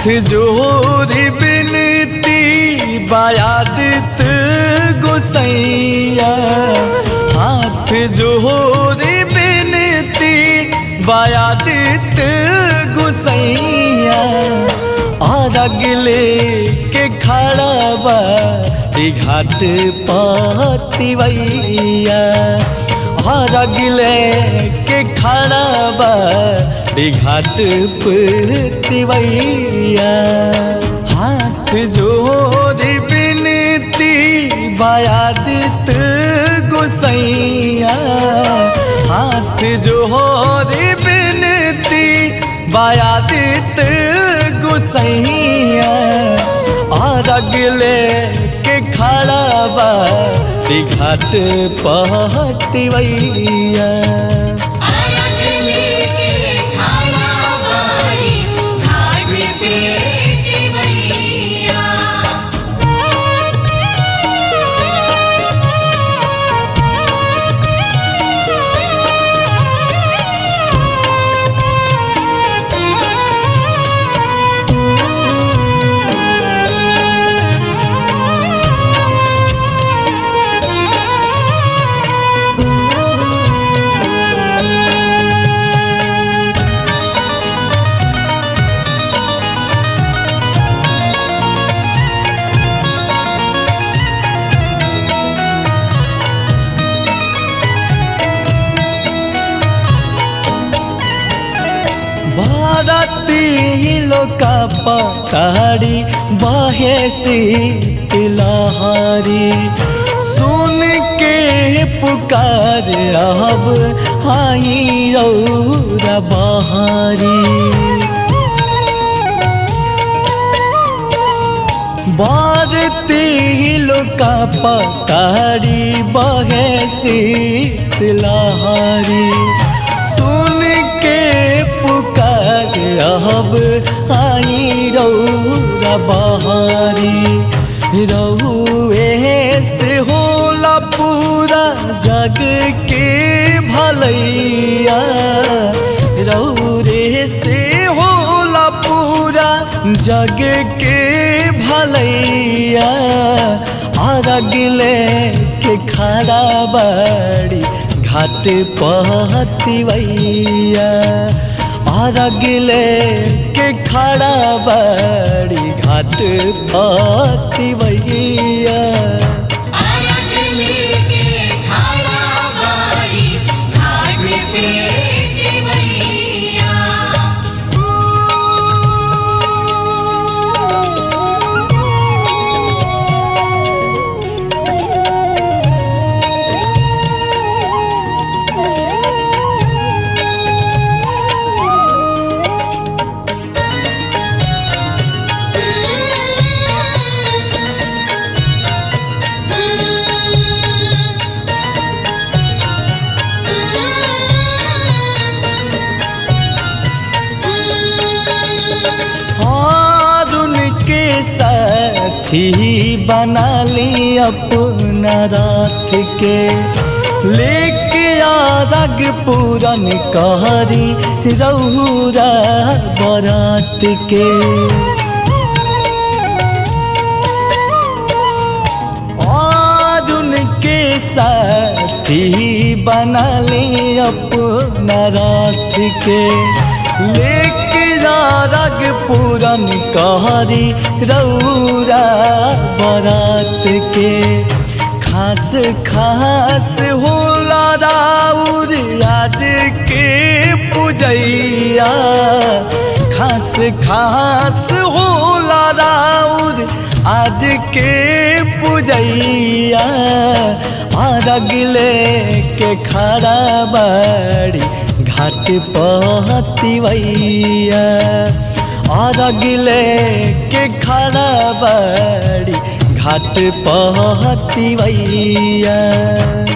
जोरी बिनती बायादित गोसैया हाथ जोरी बिनती बायादित गोसैया और अगले के खड़ा बा ई घाट पतिवैया और अगले के खड़ा बा ई घाट पतिवैया हाथ जोड़ी बिनती बायादित गोसैया हाथ जोड़ी बिनती बायादित गोसैया और अगले के खड़ा बा ई घाट पहतिवैया अरग लेके खाना बाड़ी घाट पे दिवैया भारती लोका पताड़ी बहे लहरी सुन के पुकार अब आई रौरा बहारी भारती लोका पताड़ी बहे लहरी सुन के पुकार अब आई रौरा बहारी रहुए से होला पूरा जग के भलैया रौरे से होला पूरा जग के भलैया और अगले के खड़ा बाड़ी घाट पहतिवैया और अगले के खड़ा बाड़ी घाट पहतिवैया अरग लेके खाना बाड़ी घाट पे दिवैया और उनके साथी बना ली अपना रात के लेके आरग पूरन कहरी रौरा बरात के और उनके साथी बना ली अपना रात के लेके रग पूरन कहरी रौरा बरात के खास खास होला राउर आज के पूजैया खास खास होला राउर आज के पूजैया और अगले के खड़ा बाड़ी घाट पहतिवैया और अगले के खड़ा बाड़ी घाट पहतिवैया